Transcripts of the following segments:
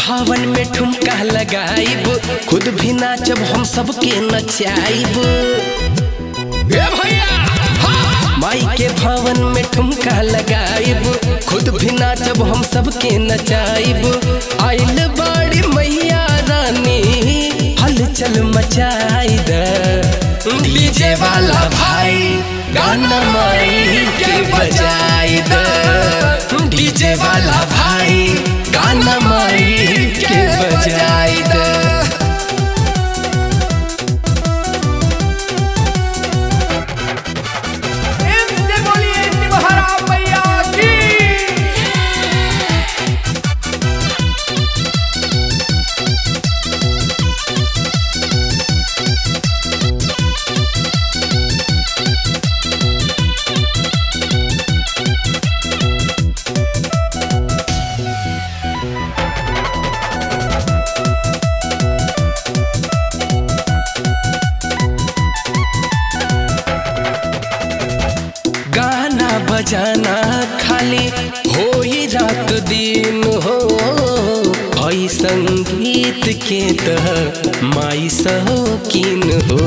भावन में ठुमका लगाइब खुद भी नाचब हम सबके नचाइब ए भैया हाँ! माई के भावन में ठुमका लगाइब खुद भी नाचब हम सबके नचाइब आइल बाड़ी मैया रानी हलचल मचाई द डीजे वाला भाई गाना माई के बजाई द डीजे वाला भाई गाना माई के बजाई द इनसे बोलिए निमहरा मैया की गाना बजाना खाली हो ही रात दिन हो हई संगीत के तह माई शौकीन हो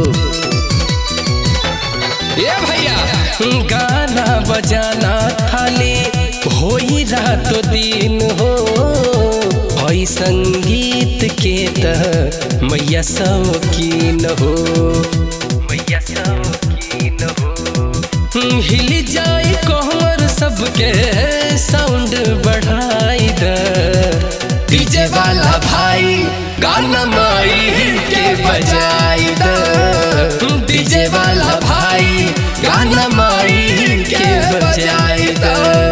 ये भैया गाना बजाना खाली हो ही रात दिन हो हई संगीत के तह मैया शौकीन हो मैया शौकीन हो हिल जाए कोहर सबके साउंड बढ़ाई द डीजे वाला भाई गाना माई के बजाई द डीजे वाला भाई गाना माई के बजाई द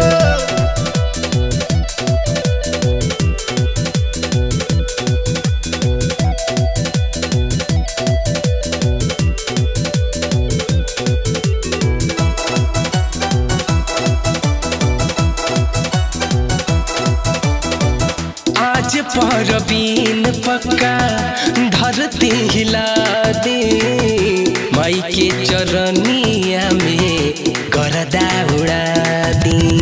आज परबीन पक्का धरती हिला दे माई के चरनिया में गरदा उड़ा दी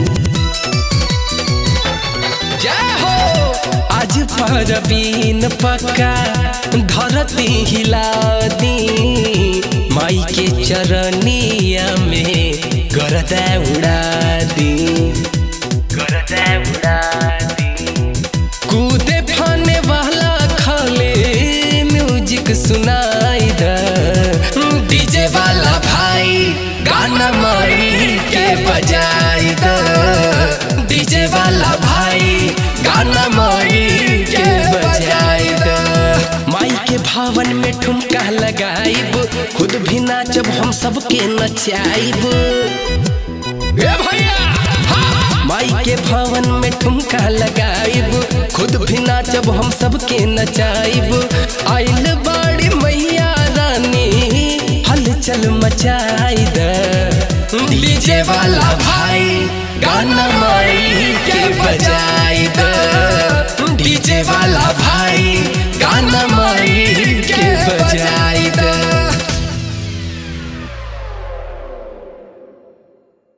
जय हो आज परबीन पक्का धरती हिला दी माई के चरनिया में गरदा उड़ा दी गरदा उड़ा दी कूदे फाने वाला खाले म्यूजिक सुनाई द डीजे वाला भाई गाना माई के बजाई द डीजे वाला भाई गाना माई के बजाई द माई के भावन में ठुमका लगाइब खुद भी नाचब हम सबके नचाइब ए भैया हाँ! माई के भवन में ठुमका लगाइब खुद भी नाचब हम सबके नचाइब आइल बाड़ी मैया रानी हलचल मचाई द डीजे वाला भाई गाना माई के